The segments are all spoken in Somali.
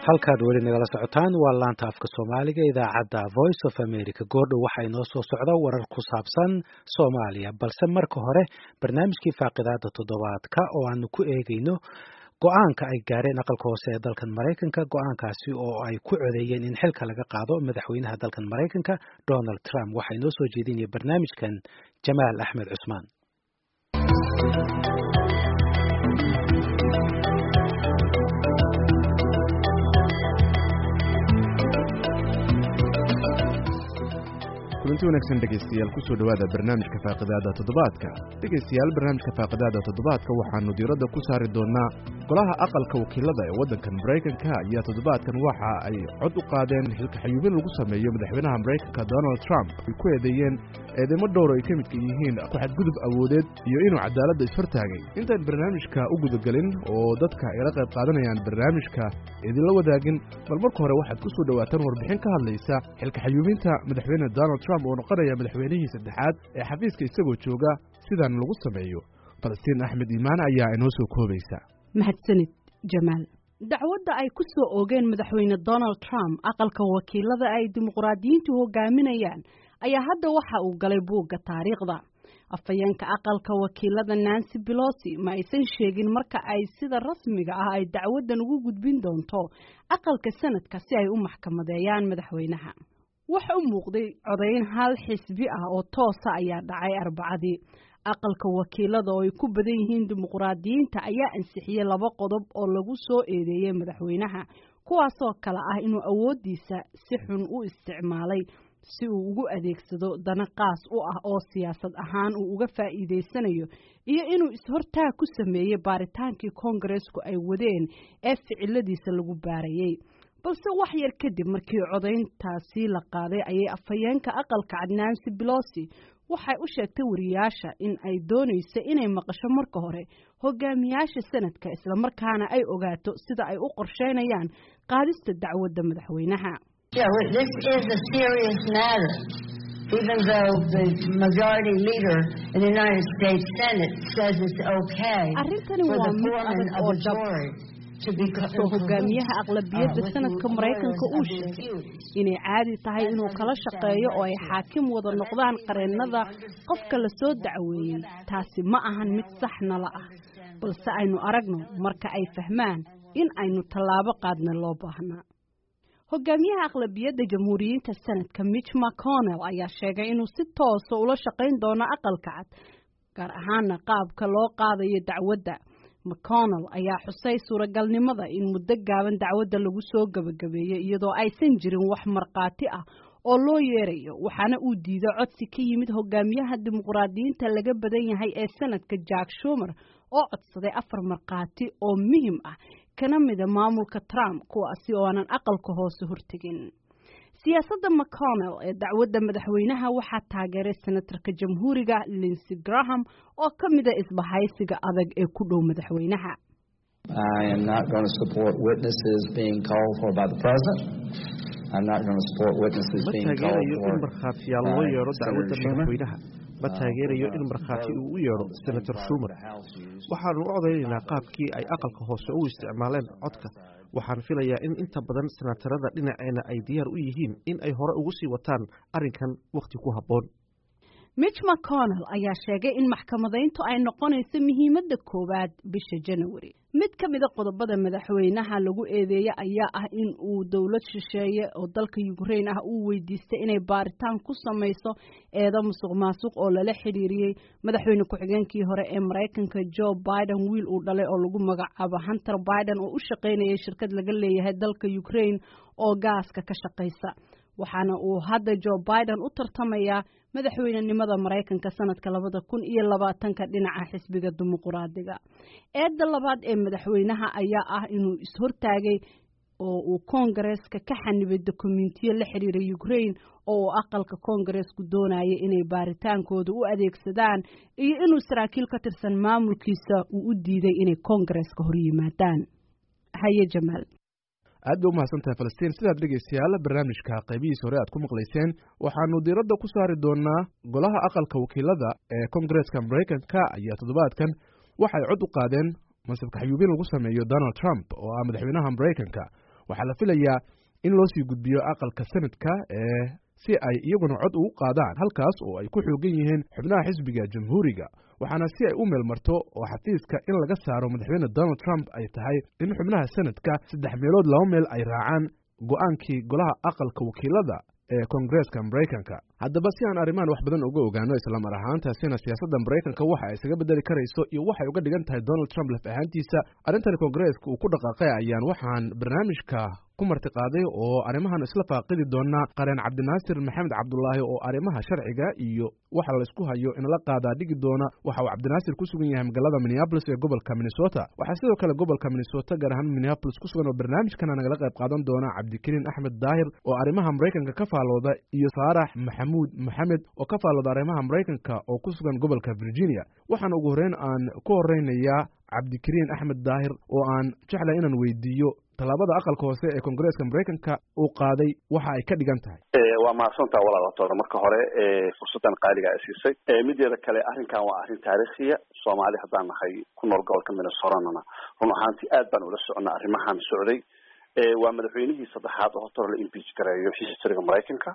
halkaad weli nagala socotaan waa laanta afka soomaaliga idaacadda voice of america goordhow waxaa inoo soo socda warar ku saabsan soomaaliya balse marka hore barnaamijkii faaqidaada toddobaadka oo aanu ku eegayno go-aanka ay gaareen aqalka hoose ee dalkan maraykanka go-aankaasi oo ay ku codeeyeen in xilka laga qaado madaxweynaha dalkan maraykanka donald trump waxaa inoo soo jeedinaya barnaamijkan jamaal axmed cusmaan kulanti wanaagsan dhegaystayaal kusoo dhowaada barnaamijka faaqidaada toddobaadka dhegaystayaal barnaamijka faaqidaada toddobaadka waxaannu diiradda ku saari doonnaa golaha aqalka wakiilada ee waddankan maraykanka ayaa toddobaadkan waxa ay cod u qaadeen xilka xayuubin lagu sameeyo madaxweynaha maraykanka donald trump ay ku eedeeyeen eedeymo dhowr ay ka midka yihiin ku xadgudub awoodeed iyo inuu cadaaladda ishortaagay intaan barnaamijka u gudagelin oo dadka ayla qayb qaadanayaan barnaamijka idinla wadaagin bal marka hore waxaad ku soo dhowaataan warbixin ka hadlaysa xilka xayuubinta madaxweyne donald trump oo noqonaya madaxweynihii saddexaad ee xafiiska isagoo jooga sidan lagu sameeyo falastiin axmed iimaan ayaa inoo soo koobaysa mahadsanid jamaal dacwadda ay ku soo oogeen madaxweyne donald trump aqalka wakiilada ay dimuqraadiyiintu hogaaminayaan ayaa hadda waxa uu galay buugga taariikhda afhayeenka aqalka wakiilada nancy belosi ma aysan sheegin marka ay sida rasmiga ah ay dacwaddan ugu gudbin doonto aqalka sanadka si ay u maxkamadeeyaan madaxweynaha waxa u muuqday codayn hal xisbi ah oo toosa ayaa dhacay arbacadii aqalka wakiilada oo ay ku badan yihiin dimuqraadiyiinta ayaa ansixiyey laba qodob oo lagu soo eedeeyey madaxweynaha kuwaasoo kale ah inuu awooddiisa si xun u isticmaalay si uu ugu adeegsado dana qaas u ah oo siyaasad ahaan uu uga faa'iidaysanayo iyo inuu is-hortaag ku sameeyey baaritaankii koongareesku ay wadeen ee ficiladiisa lagu baarayey balse wax yar kadib markii codayntaasi la qaaday ayay afhayeenka aqalka cad nancy belosi waxay u sheegtay wariyaasha in ay doonayso inay maqasho marka hore hogaamiyaasha sanadka islamarkaana ay ogaato sida ay u qorsheynayaan qaadista dacwadda madaxweynaha even though the majority leader in the United States Senate says it's okay arrintani for waa the mid foreman adag of oo the dhab jury to be inkastoo hogaamiyaha aqlabiyadda sanadka maraykanka uu sheegay inay caadi tahay inuu kala shaqeeyo oo ay xaakim wada noqdaan qareennada qofka la soo dacweeyey taasi ma ahan mid sax nala ah balse aynu aragno marka ay fahmaan in aynu tallaabo qaadna loo baahnaa hogaamiyaha aqlabiyadda jamhuuriyiinta sanadka mitch mcconnell ayaa sheegay inuu si toosa ula shaqayn doono aqalka cad gaar ahaana qaabka loo qaadayo dacwadda mcconnell ayaa xusay suuragalnimada in muddo gaaban dacwadda lagu soo gebagabeeyo iyadoo aysan jirin wax markhaati ah oo loo yeerayo waxaana uu diiday codsi ka yimid hogaamiyaha dimuqraadiyiinta laga badan yahay ee sanadka jack shumer oo codsaday afar markhaati oo muhim ah kana mida maamulka trump kuwaasi oo aanan aqalka hoose hortegin siyaasadda mcconnell ee dacwadda madaxweynaha waxaa taageeray senatarka jamhuuriga linsey graham oo ka mida isbahaysiga adag ee ku dhow madaxweynaha I am not going to support witnesses being called for by the president. I'm not going to support witnesses ma being called taageerayo for in markhaatiyaal loo by yeedho Senator dacwadda Schumer. madaxweynaha ma taageerayo in markhaati uu u yeedho senator schumer waxaanu u codaynaynaa qaabkii ay aqalka hoose u isticmaaleen codka waxaan filayaa in inta badan senatarada dhinaceena ay diyaar u yihiin in ay hore ugu sii wataan arrinkan wakhti ku habboon mitch mcconnell ayaa sheegay in maxkamadayntu ay noqonayso muhiimadda koowaad bisha janawari mid ka mida qodobada madaxweynaha lagu eedeeye ayaa ah in uu dowlad shisheeye oo dalka ukrain ah uu weydiistay inay baaritaan ku samayso eedo musuq maasuq oo lala xidhiiriyey madaxweyne ku-xigeenkii hore ee maraykanka joe biden wiil uu dhalay oo lagu magacaabo hunter biden oo u shaqaynayay shirkad laga leeyahay dalka ukrain oo gaaska ka shaqaysa waxaana uu hadda joe biden u tartamayaa madaxweynenimada maraykanka sanadka labada kun iyo labaatanka dhinaca xisbiga dimuquraadiga eedda labaad ee madaxweynaha ayaa ah inuu is-hortaagay oo uu koongareeska ka xanibay dokumentiyo la xidhiira ukrain oo uu aqalka koongareesku doonayay inay baaritaankooda u adeegsadaan iyo inuu saraakiil ka tirsan maamulkiisa uu u diiday inay koongareeska hor yimaadaan haye jamaal aad bay u mahadsantahay falastiin sidaad dhegaystayaal barnaamijka qaybihiis hore aad ku maqlayseen waxaanu diiradda ku saari doonaa golaha aqalka wakiilada ee kongareeska maraykanka ayaa toddobaadkan waxay cod u qaadeen mansabka xayuubin lagu sameeyo donald trump oo ah madaxweynaha maraykanka waxaa la filayaa in loo sii gudbiyo aqalka sanadka ee si ay iyaguna cod ugu qaadaan halkaas oo ay ku xoogan yihiin xubnaha xisbiga jamhuuriga waxaana si ay u meelmarto oo xafiiska in laga saaro madaxweyne donald trump ay tahay in xubnaha sanadka saddex meelood laba meel ay raacaan go-aankii golaha aqalka wakiilada ee koongareeska maraykanka haddaba si aan arrimahan wax badan uga ogaano islamar ahaantaasina siyaasadda maraykanka waxa ay isaga bedeli karayso iyo waxay uga dhigan tahay donald trump laf ahaantiisa arrintan koongareeska uu ku dhaqaaqay ayaan waxaan barnaamijka ku martiqaaday oo arrimahan isla faaqidi doona qareen cabdinaasir maxamed cabdulaahi oo arrimaha sharciga iyo waxa laysku hayo inla qaadaa dhigi doona waxa uu cabdinaasir ku sugan yahay magaalada minneabolis ee gobolka minnesota waxaa sidoo kale gobolka minnesota gaar ahaan minneabolis ku sugan oo barnaamijkana nagala qayb qaadan doona cabdikariin axmed daahir oo arrimaha maraykanka ka faalooda iyo saarax maxamuud maxamed oo ka faalooda arrimaha maraykanka oo ku sugan gobolka virginia waxaana ugu horreyn aan ku horeynayaa cabdikariin axmed daahir oo aan jeclay inaan weydiiyo tallaabada aqalka hoose ee koongareeska maraykanka uu qaaday waxa ay ka dhigan tahay waa mahadsantaa walaalaatoona marka hore fursaddan qaaliga ay siisay mideeda kale arrinkan waa arrin taariikhiya soomaali haddaan nahay ku nool gobolka minnesotanana run ahaantii aad baan ula soconnaa arrimahan socday waa madaxweynihii saddexaad oo horta la impeach gareeyo historyga maraykanka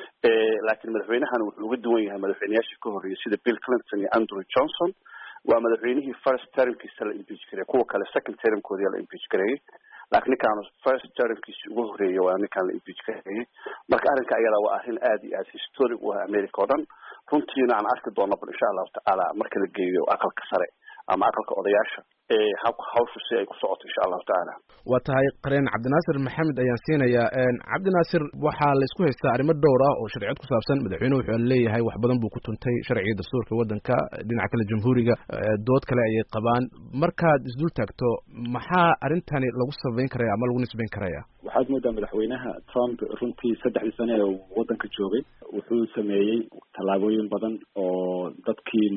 laakiin madaxweynahan wuxuu uga duwan yahay madaxweyneyaashii ka horreeyay sida bill clinton iyo andrew johnson waa madaxweynihii first termkiisa la impeach gareeyey kuwa kale second termkoodii la impeach gareeyey laakiin ninkaan first termkiisi ugu horreeyay waa ninkaan la impeach gareeyey marka arrinka ayada waa arrin aad iyo aad historic u ah america oo dhan runtiina aan arki doona bal insha allahu tacaala marka la geeyo aqalka sare ama aqalka odayaasha hawshu si ay ku socoto insha allahu tacaala waa tahay qareen cabdinaasir maxamed ayaan siinayaa cabdinaasir waxaa laysku haystaa arrimo dhowr ah oo sharciyad ku saabsan madaxweynuhu wuxuu leeyahay wax badan buu ku tuntay sharciga dastuurka waddanka dhinaca kale jamhuuriga dood kale ayay qabaan markaad isdul taagto maxaa arrintani lagu sabayn karaya ama lagu nisbayn karaya waxaad moodaa madaxweynaha trump runtii saddexdii sane ee waddanka joogay wuxuu sameeyey tallaabooyin badan oo dadkii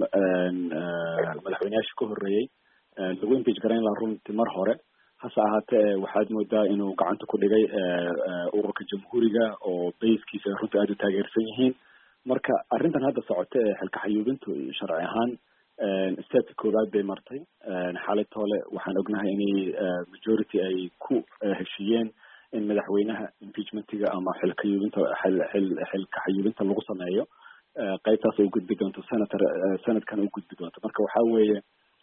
madaxweyneyaasha ka horreeyey lagu impeach garayn lahaa runtii mar hore hase ahaatee waxaad moodaa inuu gacanta ku dhigay ururka jamhuuriga oo bayskiisa runtii aada u taageersan yihiin marka arrintan hadda socota ee xilka xayuubintu sharci ahaan stepka koowaad bay martay xaalitoole waxaan ognahay inay majority ay ku heshiiyeen in madaxweynaha impeachmentiga ama xilka yuubinta xilka xayuubinta lagu sameeyo qaybtaas ay ugudbi doonto senator sanadkan ugudbi doonto marka waxa weeye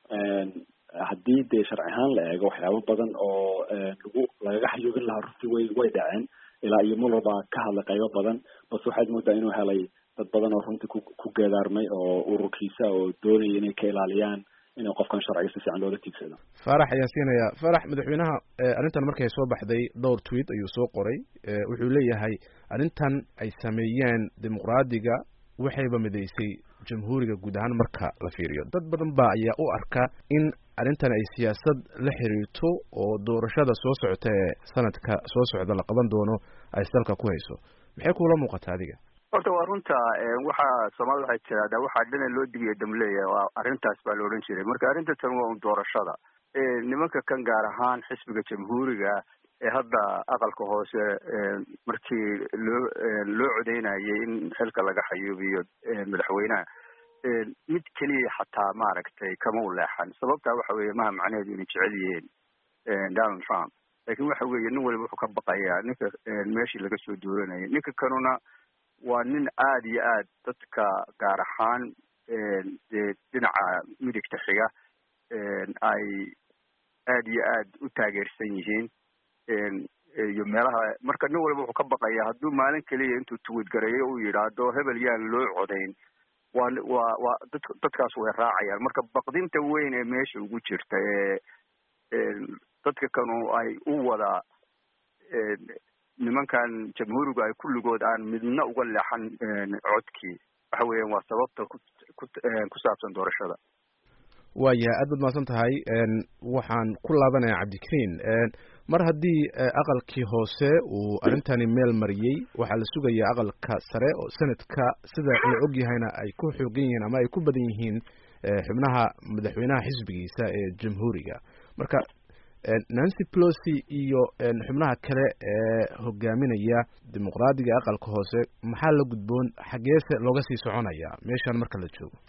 haddii dee sharci ahaan la eego waxyaabo badan oo lagu lagaga xayuubin lahaa runtii way way dhaceen ilaa iyo muller baa ka hadlay qaybo badan balse waxaad moodaa inuu helay dad badan oo runtii ku ku geedaarmay oo ururkiisa oo doonaya inay ka ilaaliyaan inuu qofkan sharciga si fiican loola tiigsado faarax ayaan siinayaa faarax madaxweynaha arrintan markay soo baxday dhowr tweet ayuu soo qoray wuxuu leeyahay arrintan ay sameeyeen dimuqraadiga waxayba midaysay jamhuuriga guud ahaan marka la fiiriyo dad badan ba ayaa u arka in arrintan ay siyaasad la xiriirto oo doorashada soo socota ee sanadka soo socda la qaban doono ay dalka ku hayso maxay kuula muuqataa adiga horta waa runta waxaa soomaalida waxay tiraahdaa waxaa dhana loo digiyo damleeya waa arrintaas baa la odhan jiray marka arrinta tan waa un doorashada nimanka kan gaar ahaan xisbiga jamhuuriga ee hadda aqalka hoose markii loo loo codeynayay in xilka laga xayuubiyo madaxweynaha mid keliya xataa maaragtay kama u leexan sababtaa waxa weeye maha macnaheedu inay jecel yihiin donald trump laakiin waxa weeye nin waliba wuxuu ka baqayaa ninka meeshii laga soo duuranayay ninka kanuna waa nin aada iyo aad dadka gaar ahaan dee dhinaca midigta xiga ay aada iyo aad u taageersan yihiin iyo meelaha marka nin waliba wuxuu ka baqayaa hadduu maalin keliya intuu tuwid gareeyo uu yidhaahdo hebel yaan loo codayn waa waa waa dad dadkaas way raacayaan marka baqdinta weyn ee meesha ugu jirta ee dadka kanu ay u wada nimankan jamhuurigu ay kulligood aan midna uga leexan codkii waxa weeyaan waa sababta ku ku saabsan doorashada waayahay aad baad mahadsan tahay waxaan ku laabanayaa cabdikariin mar haddii aqalkii hoose uu arrintani meel mariyey waxaa la sugayaa aqalka sare oo sanadka sida la og yahayna ay ku xoogan yihiin ama ay ku badan yihiin xubnaha madaxweynaha xisbigiisa ee jamhuuriga marka nancy pelosi iyo xubnaha kale ee hogaaminaya dimuqraadiga aqalka hoose maxaa la gudboon xageese looga sii soconaya meeshan marka la joogo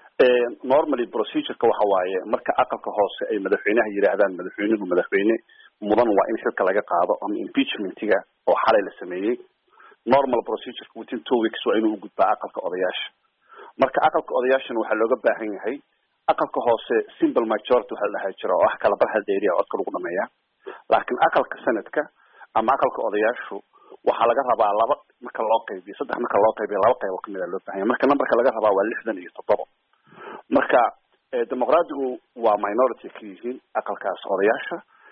normally procedureka waxa waaye marka aqalka hoose ay madaxweynaha yidhaahdaan madaxweynuhu madaxweyne mudan waa in xilka laga qaado ama impeachmentiga oo xalay la sameeyey normal procedureka within two weeks waa inuu ugudbaa aqalka odayaasha marka aqalka odayaashana waxaa looga baahan yahay aqalka hoose simple majority waxa la dhahaa jira oo ah kala bar hal dheeriya codka lagu dhameeya laakiin aqalka senadka ama aqalka odayaashu waxaa laga rabaa laba marka loo qaybiyo saddex marka loo qaybiyo laba qaybo kamid a loo bahan yahay marka numberka laga rabaa waa lixdan iyo toddoba marka dimuqraadigu waa minority ka yihiin aqalkaas odayaasha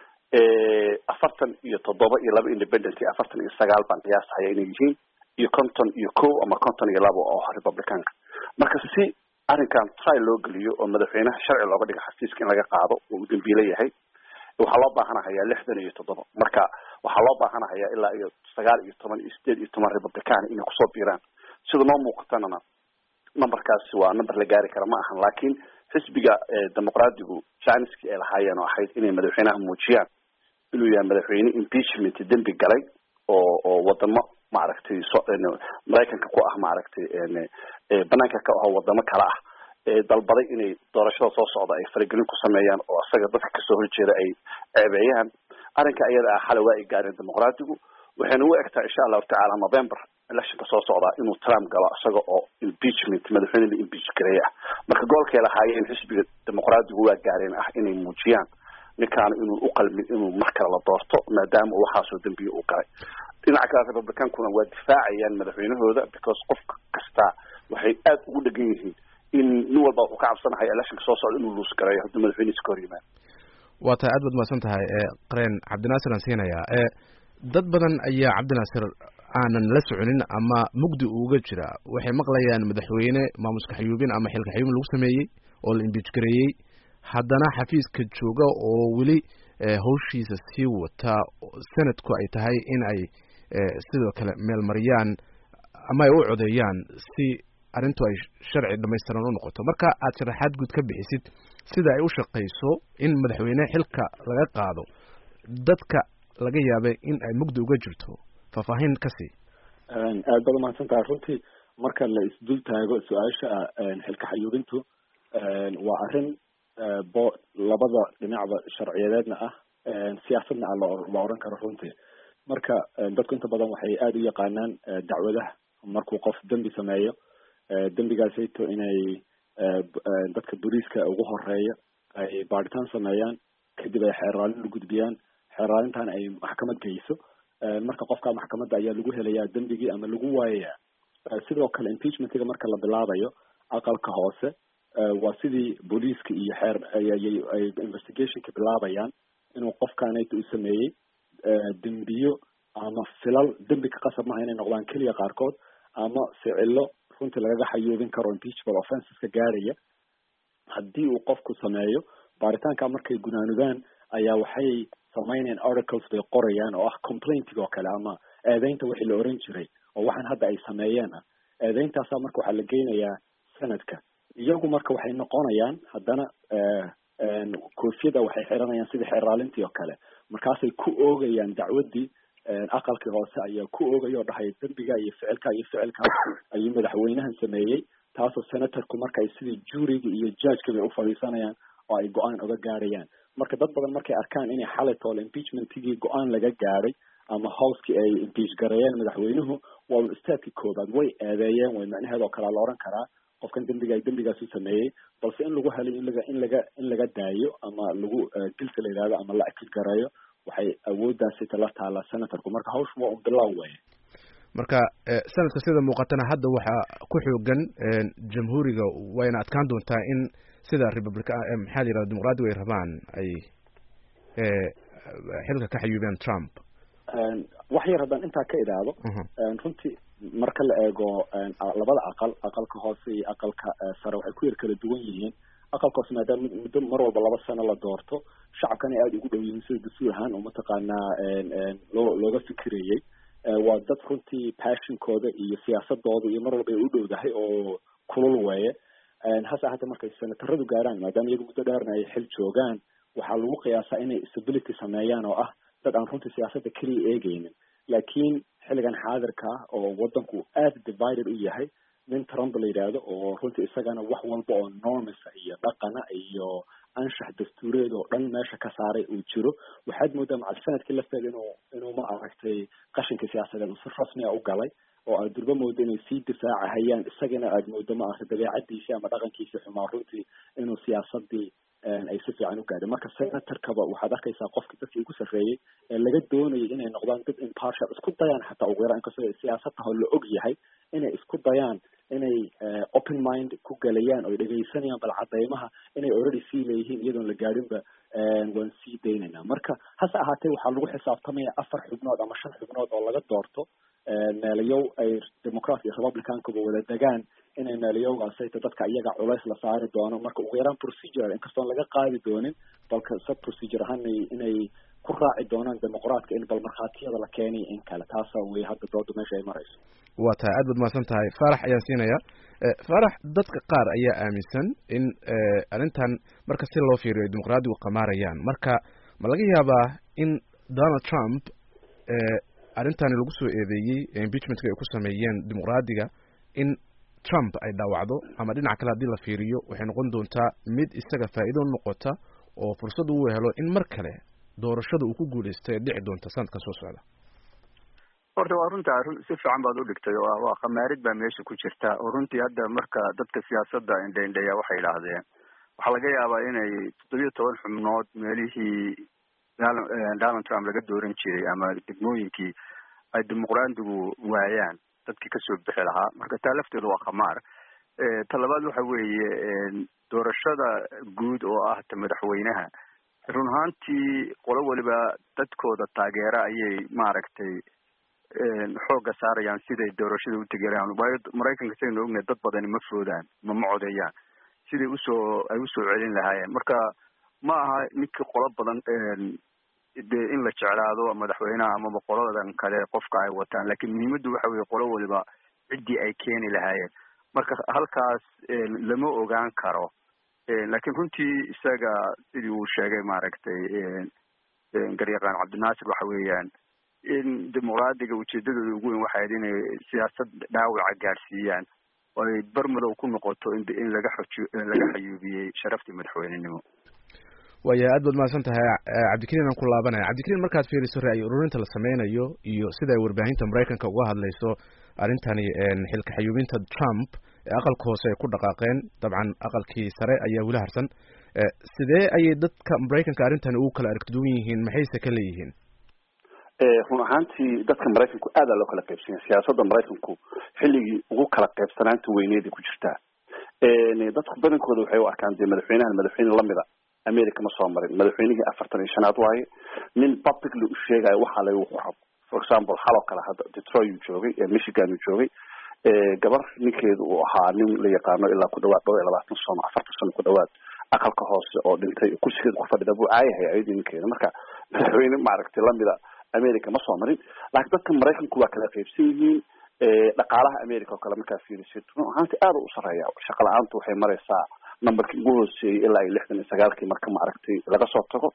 afartan iyo toddoba iyo laba independent iyo afartan iyo sagaal baan qiyaasahaya inay yihiin iyo conton iyo ko ama conton iyo labo oo republicanka marka si arrinkan try loo geliyo oo madaxweynaha sharci looga dhigo xafiiska in laga qaado oo uu dambiile yahay waxaa loo baahanahayaa lixdan iyo toddoba marka waxaa loo baahanahayaa ilaa iyo sagaal iyo toban iyo sideed iyo toban republican inay kusoo biiraan sida noo muuqatanana numberkaasi waa number la gaari kara ma ahan laakiin xisbiga dimuqraadigu janiskii ay lahaayeen oo ahayd inay madaxweynaha muujiyaan inuu yahay madaxweyne impeachment dembi galay oo oo wadamo maaragtay so maraykanka ku ah maaragtay banaanka ka aho wadamo kale ah dalbaday inay doorashada soo socda ay faragelin ku sameeyaan oo isaga dadka kasoo horjeeda ay ceebeeyaan arrinka iyada ah xalay waa ay gaareen dimuqraadigu waxayna u egtaa insha allahu tacaala november electionka soo socdaa inuu trump galo isaga oo impeachment madaxweyne la impeach gareey ah marka goolkay lahaayeen xisbiga dimuqraadigu waa gaareen ah inay muujiyaan ninkaana inuu uqalmin inuu mar kale la doorto maadaama uu waxaasoo dambiye uu galay dhinaca kale republicankuna waa difaacayaan madaxweynahooda because qof kasta waxay aad ugu dhegan yihiin in nin walba wuxuu ka cabsanahay electionka soo socda inuu luus gareeyo haddii madaxweynihiisa ka hor yimaado waa tahay aad baad mahadsan tahay qareen cabdinaasir aan siinayaa dad badan ayaa cabdinaasir aanan la soconin ama mugdi uuga jira waxay maqlayaan madaxweyne maamuska xayuubin ama xilka xayuubin lagu sameeyey oo la imbiij gareeyey haddana xafiiska jooga oo weli hawshiisa sii wata sanadku ay tahay in ay sidoo kale meelmariyaan ama ay u codeeyaan si arrintu ay sharci dhamaystiran u noqoto marka aad sharaxaad guud ka bixisid sida ay u shaqayso in madaxweyne xilka laga qaado dadka laga yaabay in ay mugdi uga jirto faahfaahin ka sii aad baad umahadsan tahay runtii marka la isdul taago su-aasha xilka xayuubintu waa arrin bo labada dhinacba sharciyadeedna ah siyaasadna ah la oran karo runtii marka dadku inta badan waxay aada u yaqaanaan dacwadaha markuu qof dembi sameeyo dembigaasayto inay dadka booliiska ugu horeeya ay baadhitaan sameeyaan kadib ay xeeraalin u gudbiyaan xeeraalintan ay maxkamad geyso marka qofka maxkamadda ayaa lagu helayaa dembigii ama lagu waayayaa sidoo kale impeachmentiga marka la bilaabayo aqalka hoose waa sidii booliiska iyo xeer ay investigationka bilaabayaan inuu qofkanayta u sameeyey dembiyo ama filal dembi ka qasab maha inay noqdaan keliya qaarkood ama ficilo runtii lagaga xayuubin karo impeachable offenseska gaaraya haddii uu qofku sameeyo baaritaanka markay gunaanudaan ayaa waxay samaynayaan articles bay qorayaan oo ah complaintiga oo kale ama eedeynta wixii la oran jiray oo waxaan hadda ay sameeyeen ah eedeyntaasa marka waxaa la geynayaa sanadka iyagu marka waxay noqonayaan haddana koofiyada waxay xiranayaan sidii xeraalintii oo kale markaasay ku oogayaan dacwaddii aqalkii hoose ayaa ku oogaya oo dhahaya dembiga iyo ficilka iyo ficilka ayuu madaxweynahan sameeyey taasoo senatorku marka ay sidii juuriga iyo judgeka bay ufadhiisanayaan oo ay go-aan uga gaarayaan marka dad badan markay arkaan inay xalay toole impeachmentigii go-aan laga gaaray ama howskii ay impeach gareeyeen madaxweynuhu waa un istaadkii koobaad way eedeeyeen way macnaheed oo kalea la oran karaa qofkan dembiga dembigaasu sameeyey balse in lagu helay in laga in laga in laga daayo ama lagu dilka la yidhahdo ama la akid gareeyo waxay awooddaasi tala taala senatorku marka hawshu waa un bilow weye marka sanadka sida muuqatana hadda waxaa ku xoogan jamhuuriga wayna adkaan doontaa in sida republica maxaa la yirahda dimuqraadigu ay rabaan ay xilka ka xayuubiyaan trump wax yar haddaan intaa ka idhaahdo runtii marka la eego labada aqal aqalka hoose iyo aqalka sare waxay ku yar kala duwan yihiin aqalka hoose maadaama muddo mar walba laba sano la doorto shacabkana aada ugu dhow yihiin sida dastuur ahaan oo mataqaanaa loo looga fikirayey waa dad runtii passionkooda iyo siyaasadooda iyo mar walba ay u dhowdahay oo kulul weeye hase ahaatee markay senataradu gaaraan maadaama iyagu muddo dheerna ay xil joogaan waxaa lagu qiyaasaa inay stability sameeyaan oo ah dad aan runtii siyaasadda keliya eegeynin laakiin xilligan xaadirka ah oo wadanku aada divided u yahay nin trump la yidhaahdo oo runtii isagana wax walba oo normisa iyo dhaqana iyo anshax dastuureed oo dhan meesha ka saaray uu jiro waxaad moodaa macal sanadkii lafteeda inuu inuu ma aragtay qashinkii siyaasadeed uu si rasmiya u galay oo aad durba moodo inay sii difaacahayaan isagana aad moodo ma aragtay dabeecadiisi ama dhaqankiisi xumaa runtii inuu siyaasadii ay si fiican u gaadhay marka senatorkaba waxaad arkaysaa qofkii dadkii ugu sarreeyey ee laga doonayay inay noqdaan dad impartial isku dayaan xataa ugu yaraan inkastoo siyaasadaho la og yahay inay isku dayaan inay open mind ku galayaan oy dhegaysanayaan bal cadeymaha inay already sii leeyihiin iyadoon la gaadhinba waan sii daynaynaa marka hase ahaatee waxaa lagu xisaabtamaya afar xubnood ama shan xubnood oo laga doorto meelayow ay democrat iyo republicankuba wada degaan inay meelayowgaasayta dadka iyaga culays la saari doono marka ugu yaraan procedural inkastoon laga qaadi doonin balka sub procedure ahaan inay ku raaci doonaan dimuqraadka in bal markhaatiyada la keenay in kale taasa wey hadda dooda meesha ay marayso waa tahay aad baad mahadsan tahay faarax ayaan siinaya faarax dadka qaar ayaa aaminsan in arrintan marka si loo fiiriyo ay dimuqraadigu qamaarayaan marka ma laga yaabaa in donald trump arrintani lagu soo eedeeyey impeachmentka ay ku sameeyeen dimuqraadiga in trump ay dhaawacdo ama dhinaca kale haddii la fiiriyo waxay noqon doontaa mid isaga faa'iido noqota oo fursad uu helo in mar kale doorashada uu ku guuleysto ee dhici doonta sanadkan soo socda horta waa runta run si fiican baad u dhigtay oo waa khamaarid baa meesha ku jirta oo runtii hadda marka dadka siyaasadda indhaindhaya waxay idhaahdeen waxaa laga yaabaa inay toddobiyo toban xubnood meelihii donald trump laga dooran jiray ama degmooyinkii ay dimuqraadigu waayaan dadkii kasoo bixi lahaa marka taa lafteedu waa khamaar ta labaad waxa weeye doorashada guud oo ah ta madaxweynaha run ahaantii qolo weliba dadkooda taageera ayay maaragtay xoogga saarayaan siday doorashada u tegelayaan waayo maraykanka saynu ognahay dad badani ma foodaan ma ma codeeyaan siday usoo ay usoo celin lahaayeen marka ma aha ninkii qolo badan de in la jeclaado madaxweynaha amaba qoladan kale qofka ay wataan lakin muhiimaddu waxa weye qolo waliba ciddii ay keeni lahaayeen marka halkaas lama ogaan karo lakin runtii isaga sidii uu sheegay maaragtay garyaqaan cabdinaasir waxa weeyaan in dimuqraadiga ujeedadooda ugu weyn waxay ahayd inay siyaasad dhaawaca gaadhsiiyaan oo ay barmadow ku noqoto in laga xoji laga xayuubiyey sharaftii madaxweynenimo waaya aad baad mahadsan tahay cabdikariin aan ku laabanaya cabdikariin markaad fiiriso ra'yi ururinta la sameynayo iyo sida ay warbaahinta maraykanka uga hadlayso arrintani xilka xayuubinta trump ee aqalka hoose ay ku dhaqaaqeen dabcan aqalkii sare ayaa weli harsan sidee ayay dadka maraykanka arrintani ugu kala aragtiduwan yihiin maxayse ka leeyihiin run ahaantii dadka maraykanku aadaa loo kala qaybsanya siyaasadda maraykanku xilligii ugu kala qaybsanaanta weyneeday ku jirtaa dadku badankooda waxay u arkaan dee madaxweynahan madaxweyne lamida america ma soo marin madaxweynihii afartan iyo shanaad waaye nin publicly u sheegayo waxaa lagu qoro for example haloo kale hadda detroit uu joogay michigan uu joogay gabar ninkeedu uu ahaa nin la yaqaano ilaa ku dhawaad dhowr iyo labaatan sano afartan sano ku dhawaad aqalka hoose oo dhintay kursigeeda ku fadhida buu caayahay ayadii ninkeeda marka madaxweyne maaragtay lamida america ma soo marin laakiin dadka maraykanku waa kala qaybsan yihiin dhaqaalaha america oo kale markaa fiirisid run ahaanti aada u sareeya shaqa la-aantu waxay maraysaa numberkii ugu hooseeyey ilaa iyo lixdan iyo sagaalkii marka maaragtay laga soo tago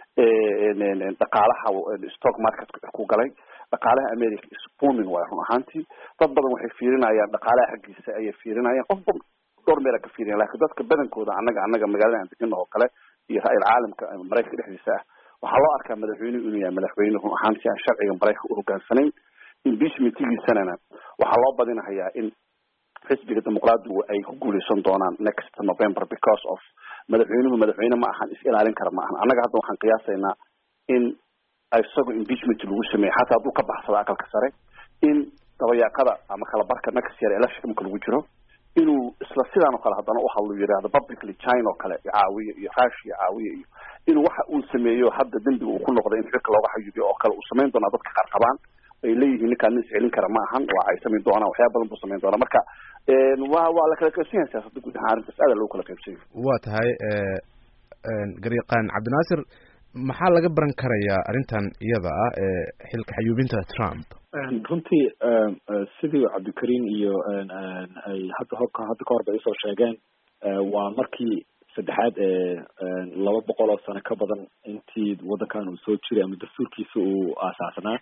dhaqaalaha stock market ku galay dhaqaalaha america is booming waay run ahaantii dad badan waxay fiirinayaan dhaqaalaha xaggiisa ayay fiirinayaan qofba dhowr meela ka fiiriyan lakin dadka badankooda annaga annaga magaalada aan degana oo kale iyo ra-il caalamka maraykanka dhexdiisa ah waxaa loo arkaa madaxweynuhu inuu yahay madaxweyne run ahaantii aan sharciga maraykanka u hogaansanayn impeachmentigiisanana waxaa loo badinahayaa in xisbiga dimuqraadigu ay ku guuleysan doonaan next november because of madaxweynuhu madaxweyne ma ahan is ilaalin kara ma ahan annaga hadda waxaan qiyaasaynaa in isaga impeachment lagu sameeyey xataa hadduu ka baxsado aqalka sare in dabayaaqada ama kala barka next year election marka lagu jiro inuu isla sidaan oo kale haddana u hadlo yidhaahdo publicly china oo kale caawiya iyo russia caawiya iyo inuu waxa uu sameeyo hadda dembiga uu ku noqday in xilka looga xayubiyo oo kale uu samayn doonaa dadka qaar qabaan ay leeyihiin ninkaan nin iscelin kara ma ahan waa ay samayn doonaan waxyaaba badan buu samayn doonaa marka waa waa la kala qaybsan yahay siyaasadda guud ahaan arrintaas aada loogu kala qaybsan yahay waa tahay garyaqaan cabdinaasir maxaa laga baran karayaa arrintan iyada ah ee xilka xayuubinta trump runtii sidii cabdikariim iyo ay hadda horka hadda ka hor bay usoo sheegeen waa markii saddexaad ee laba boqol oo sano ka badan intii waddankan uu soo jiray ama dastuurkiisa uu aasaasnaa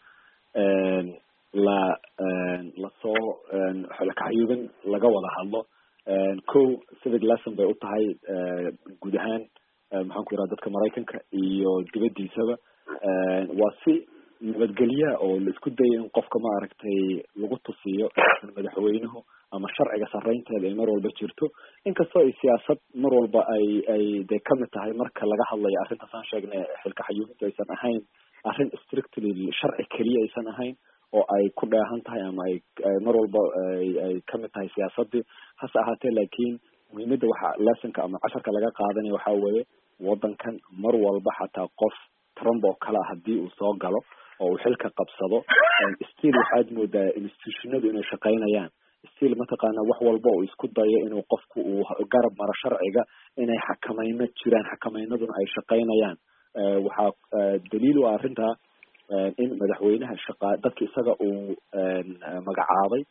la lasoo xolakaxayuubin laga wada hadlo ko civic lesson bay u tahay guud ahaan maxaan ku yidhaha dadka maraykanka iyo dibaddiisaba waa si nabadgelya oo la isku daya in qofka maaragtay lagu tusiyo madaxweynuhu ama sharciga sarreynteeda ay mar walba jirto inkastoo ay siyaasad mar walba ay ay dee kamid tahay marka laga hadlayo arrintaas aan sheegnay xilka xayuumintu aysan ahayn arrin strictly sharci keliya aysan ahayn oo ay ku dheehan tahay ama ay mar walba ay kamid tahay siyaasadii hase ahaatee laakiin muhiimadda waxa lessonka ama casharka laga qaadanaya waxaa weeye waddankan mar walba xataa qof trump oo kale a haddii uu soo galo oo uu xilka qabsado still waxaad moodaa institutionadu inay shaqaynayaan still mataqaana wax walba oo isku dayo inuu qofku uu garab maro sharciga inay xakamayno jiraan xakamaynaduna ay shaqaynayaan waxaa daliil u ah arrintaa in madaxweynaha shaqa dadka isaga uu magacaabay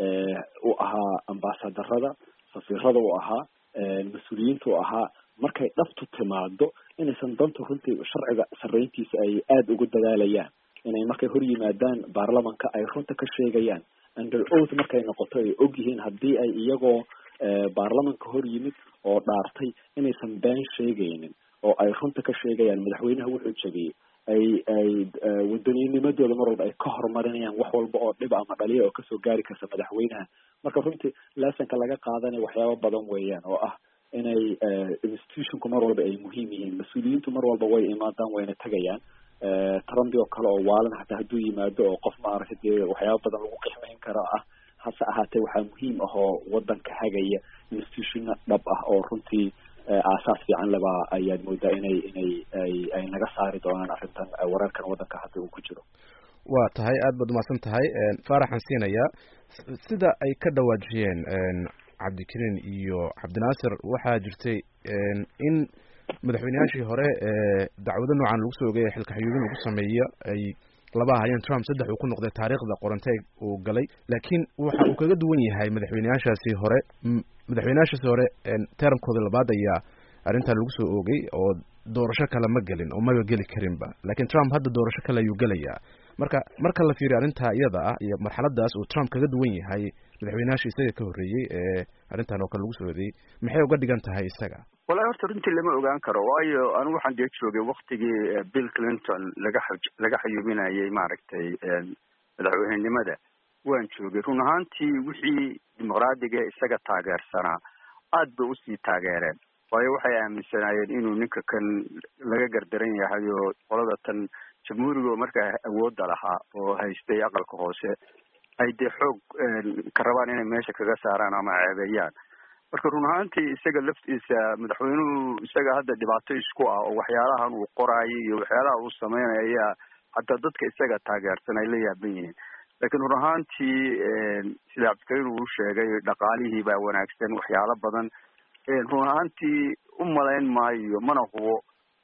u ahaa ambaasadarada safiirada u ahaa mas-uuliyiinta u ahaa markay dhabtu timaado inaysan danta runtii sharciga sarreyntiisa ay aada ugu dadaalayaan inay markay hor yimaadaan baarlamanka ay runta ka sheegayaan under oath markay noqoto ay og yihiin haddii ay iyagoo baarlamanka hor yimid oo dhaartay inaysan been sheegaynin oo ay runta ka sheegayaan madaxweynaha wuxuu jebiyey ay ay wadaniinimadooda mar walba ay ka horumarinayaan wax walba oo dhib ama dhaliya oo kasoo gaari karta madaxweynaha marka runtii lessonka laga qaadanaya waxyaabo badan weeyaan oo ah inay institutionku mar walba ay muhiim yihiin mas-uuliyiintu mar walba way imaadaan wayna tegayaan trumpi oo kale oo waalan hataa hadduu yimaado oo qof maaragtay dee waxyaaba badan lagu qixmayn karo ah hase ahaatee waxaa muhiim ah oo wadanka hagaya institutionna dhab ah oo runtii aasaas fiican leba ayaad moodaa inay inay ay ay naga saari doonaan arrintan wararkan wadanka hadda uu ku jiro waa tahay aad baad umahadsan tahay faaraxan siinayaa sida ay ka dhawaajiyeen cabdikariin iyo cabdinaasir waxaa jirtay in madaxweyneyaashii hore ee dacwado noocan lagu soo ogay xilka xayuubin lagu sameeyo ay laba ahayeen trump saddex uu ku noqday taariikhda qorantay uu galay laakiin waxa uu kaga duwan yahay madaxweyneyaashaasi hore madaxweyneyaashaasi hore termkooda labaad ayaa arrintan lagu soo oogay oo doorasho kale ma gelin oo maba geli karinba laakiin trump hadda doorasho kale ayuu gelayaa marka marka la fiiriyo arrintaa iyada ah iyo marxaladaas uu trump kaga duwan yahay madaxweyneyaashii isaga ka horreeyey ee arrintan oo kale lagu soo odeeyey maxay uga dhigan tahay isaga wallahi horta runtii lama ogaan karo waayo anigu waxaan dee joogay waktigii bill clinton laga laga xayuubinayay maaragtay madaxweynenimada waan joogay run ahaantii wixii dimuqraadiga isaga taageersanaa aad bay usii taageereen waayo waxay aaminsanaayeen inuu ninka kan laga gardaran yahay oo qolada tan jamhuuriga markaa awoodda lahaa oo haystay aqalka hoose ay dee xoog ka rabaan inay meesha kaga saaraan ama ceebeeyaan marka run ahaantii isaga laftiisa madaxweynuhu isaga hadda dhibaato isku ah oo waxyaalahan uu qoraayo iyo waxyaalaha uu sameynaya ayaa hataa dadka isaga taageersan ay la yaaban yihiin laakiin run ahaantii sida cabdikariin uu sheegay dhaqaalihii baa wanaagsan waxyaalo badan run ahaantii u malayn maayo mana hubo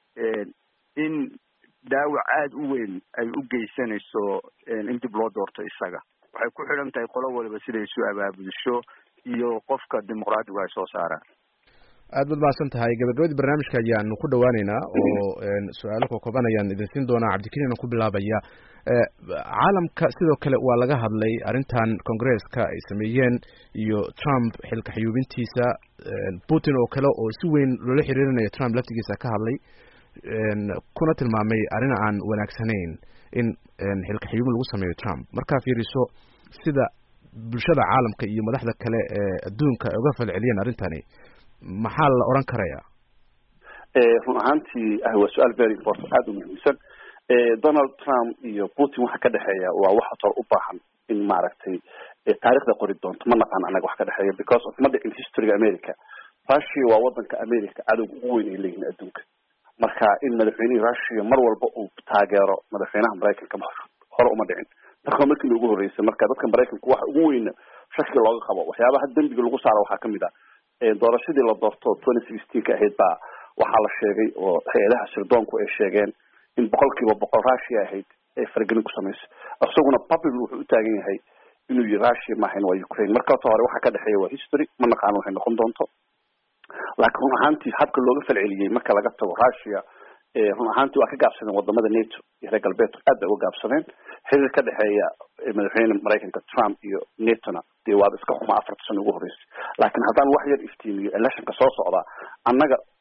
in dhaawac aada u weyn ay u geysanayso in dib loo doorto isaga waxay ku xidhan tahay qolo waliba siday isu abaabulsho iyo qofka dimuqraadigu ay soo saaraan aad baad mahadsan tahay gabagabadii barnaamijka ayaanu ku dhawaaneynaa oo su-aalo kokooban ayaan idin siin doonaa cabdikariin aan ku bilaabaya caalamka sidoo kale waa laga hadlay arrintan congresska ay sameeyeen iyo trump xilka xayuubintiisa putin oo kale oo si weyn loola xiriirinayo trump laftigiisa ka hadlay kuna tilmaamay arrin aan wanaagsanayn in xilka xayuubin lagu sameeyo trump markaa fiiriso sida bulshada caalamka iyo madaxda kale ee adduunka ay uga falceliyeen arrintani maxaa la oran karaya run ahaantii waa su-aal very important aada u muhiimsan donald trump iyo putin waxa ka dhexeeya waa wax hor u baahan in maaragtay taarikhda qori doonto ma naqaan anaga wax ka dhexeeya because of ma dhicin historyga america russia waa wadanka america cadowga ugu weyn ay leeyihin adduunka marka in madaxweynihii russia mar walba uu taageero madaxweynaha maraykanka hore uma dhicin marka markii ugu horreysay marka dadka maraykanka waxa ugu weyna shaki looga qabo waxyaabaha dembiga lagu saaro waxaa kamid ah doorashadii la doorto twenty sixteen ka ahayd baa waxaa la sheegay oo hay-adaha sirdoonku ay sheegeen in boqol kiiba boqol russia ahayd ay faragelin ku samayso isaguna public wuxuu u taagan yahay inuu yihi russia maahayn waa ukraine marka horta hore waxa ka dhexeeya waa history ma naqaano waxay noqon doonto laakiin run ahaantii habka looga falceliyey marka laga tago russia run ahaantii waa ka gaabsadeen wadamada nato iyo reer galbeedku aad bay uga gaabsadeen xiriir ka dhexeeya madaxweyne maraykanka trump iyo natona dee waaba iska xuma afarta sano ugu horreysay laakiin haddaan wax yar iftiimiyo electionka soo socda annaga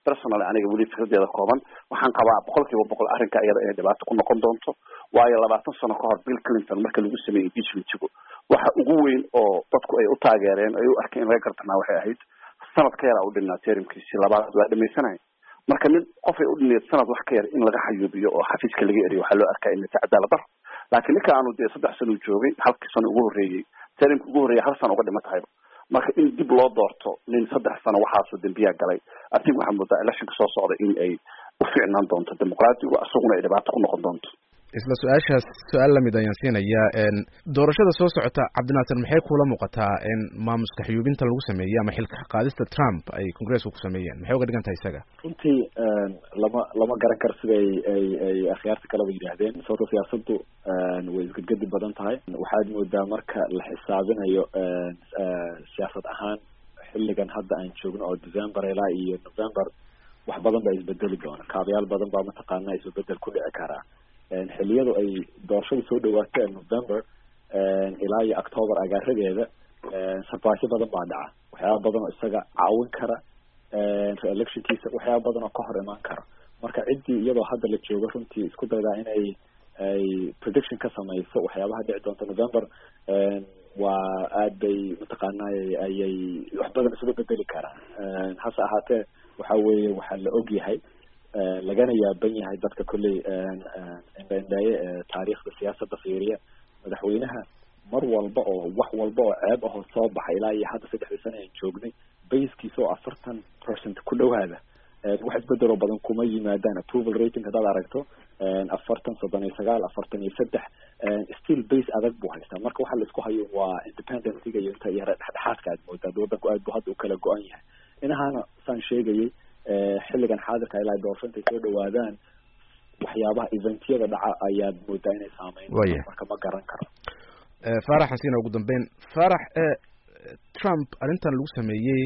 personal aniga weli fikradeeda kooban waxaan qabaa boqol kiiba boqol arrinka iyada inay dhibaato ku noqon doonto waayo labaatan sano ka hor bill clinton marka lagu sameeyey impeachmentigu waxa ugu weyn oo dadku ay u taageereen ay u arkeen in laga gartanaa waxay ahayd sanad ka yar a u dhinaa terimkiisii labaad waa dhamaysanaya marka mid qofay u dhineed sanad wax ka yar in laga xayuubiyo oo xafiiska laga eriyo waxaa loo arkaa inay tahay cadaalad daro laakiin ninka aanu dee saddex sano joogay halkii sano ugu horreeyey terimka ugu horreeyay hal sano uga dhima tahayba marka in dib loo doorto nin saddex sano waxaasoo dembiyaa galay adig waxaa moodaa electionka soo socda in ay u fiicnaan doonto dimuqraadigu isaguna ay dhibaato ku noqon doonto isla su-aashaas su-aal lamid ayaan siinayaa doorashada soo socota cabdinaasir maxay kula muuqataa in maamuska xiyuubinta lagu sameeyey ama xilka qaadista trump ay congresska ku sameeyeen maxay uga dhigan tahay isaga runtii lama lama garan karo sida ay ay ay akhyaarta kaleba yidhaahdeen sababto siyaasaddu way isgedgedi badan tahay waxaad moodaa marka la xisaabinayo siyaasad ahaan xilligan hadda aan joogno oo december ilaa iyo november wax badan baa isbedeli doona kaabayaal badan baa mataqaana isbedel ku dhici karaa xiliyadu ay doorashada soo dhawaato ee november ilaa iyo october agaaradeeda sarbaasyo badan baa dhaca waxyaaba badan oo isaga caawin kara re-electionkiisa waxyaaba badan oo ka hor imaan kara marka ciddii iyadoo hadda la joogo runtii isku daydaa inay ay prediction ka samayso waxyaabaha dhici doonta november waa aad bay mataqaanay ayay wax badan isuga bedeli karaan hase ahaatee waxa weeye waxaa la og yahay lagana yaaban yahay dadka kolley indhaindhaaye ee taariikhda siyaasadda fiiriya madaxweynaha mar walba oo wax walba oo ceeb ahoo soo baxay ilaa iyo hadda saddexdii sana aan joognay baskiisa oo afartan percent ku dhowaada wax isbedeloo badan kuma yimaadaan approval rating haddaad aragto afartan soddon iyo sagaal afartan iyo saddex still base adag buu haystaa marka waxa la isku hayo waa independencyga iyo inta iyo dhexdhexaadka aad moodaa waddanku aad bu hadda u kala go-an yahay inahaana saan sheegayay xilligan xaadirka ilaa doorasho intay soo dhawaadaan waxyaabaha eventyada dhaca ayaad moodaa inay saameyn marka ma garan karo farax xasiina ugu dambeyn farax trump arrintan lagu sameeyey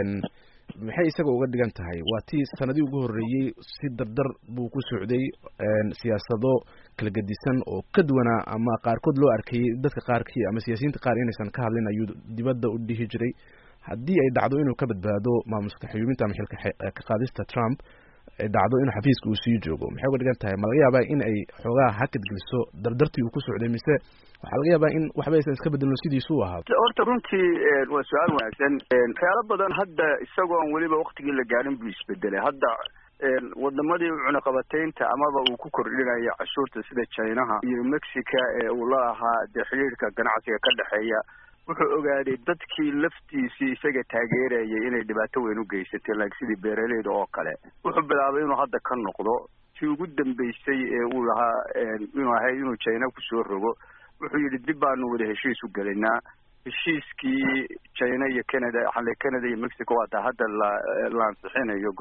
maxay isaga uga dhigan tahay waa tii sanadii ugu horreeyey si dardar buu ku socday siyaasado kala gedisan oo ka duwanaa ama qaarkood loo arkayey dadka qaarkii ama siyaasiyiinta qaar inaysan ka hadlin ayuu dibadda u dhihi jiray haddii ay dhacdo inuu ka badbaado maamuska xiyuubinta ama xilka ka qaadista trump ay dhacdo inuu xafiiska uu sii joogo maxay uga dhigan tahay ma laga yaabaa in ay xoogaa hakad geliso dardartii uu ku socday mise waxaa laga yaabaa in waxba aysan iska bedelno sidiisu u ahaa horta runtii waa su-aal wanaagsan waxyaalo badan hadda isagoon weliba waktigii la gaarin buu isbedelay hadda wadamadii cunaqabataynta amaba uu ku kordhinayo cashuurta sida chinaha iyo mexica ee uu la ahaa dee xidhiirka ganacsiga ka dhexeeya wuxuu ogaaday dadkii laftiisii isaga taageerayay inay dhibaato weyn u geysatay like sidii beeraleyda oo kale wuxuu bilaabay inuu hadda ka noqdo tii ugu dambeysay ee uu lahaa inuu ahayd inuu china kusoo rogo wuxuu yidhi dib baanu wada heshiis u gelinaa heshiiskii china iyo canada xale canada iyo mexico waataa hadda la la ansixinayo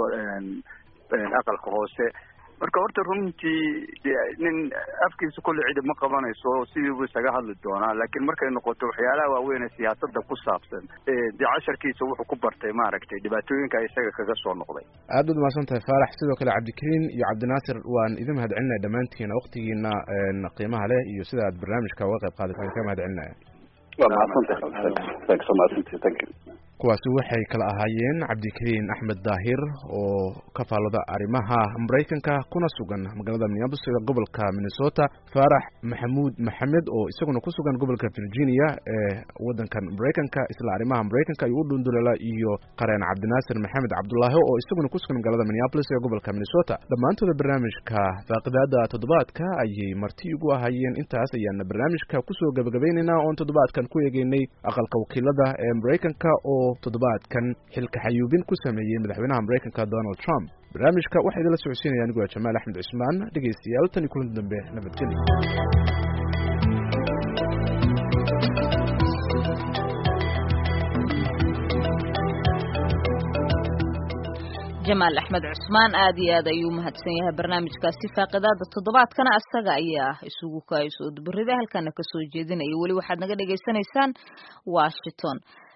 aqalka hoose marka horta runtii de nin afkiisa kulle cidi ma qabanayso sidiibu isaga hadli doonaa laakiin markay noqoto waxyaalaha waaweyn ee siyaasada ku saabsan dee casharkiisa wuxuu ku bartay maaragtay dhibaatooyinka isaga kaga soo noqday aad baad umahadsan tahay faarax sidoo kale cabdikariin iyo cabdinaasir waan idin mahad celinaya dhammaantiina waktigiina qiimaha leh iyo sida aad barnaamijka uga qayb qaadataan ka mahad celinaya waa mahadsantahay thank you kuwaasi waxay kala ahaayeen cabdikariin axmed daahir oo ka faallada arrimaha maraykanka kuna sugan magaalada minneapolis ee gobolka minnesota faarax maxamuud maxamed oo isaguna ku sugan gobolka virginia ee waddankan maraykanka isla arrimaha maraykanka ayuu u dhundulala iyo qareen cabdinaasir maxamed cabdulaahi oo isaguna ku sugan magaalada minneapolis ee gobolka minnesota dhammaantooda barnaamijka faaqidaada toddobaadka ayay marti ugu ahaayeen intaas ayaana barnaamijka kusoo gabagabaynaynaa oon toddobaadkan ku eegeynay aqalka wakiilada ee maraykanka oo toddobaadkan xilka xayuubin ku sameeyey madaxweynaha maraykanka donald trump barnaamijka waxaa idinla socodsiinaya anigu waa jamaal axmed cismaan dhegaystayaal tan iyo kulanti dambe nabadgelyo jamaal axmed cusmaan aad iyo aad ayuu mahadsan yahay barnaamijkaasi faaqidaada toddobaadkana asaga ayaa isugu kaayso udbarida halkana kasoo jeedinaya weli waxaad naga dhagaysanaysaan washington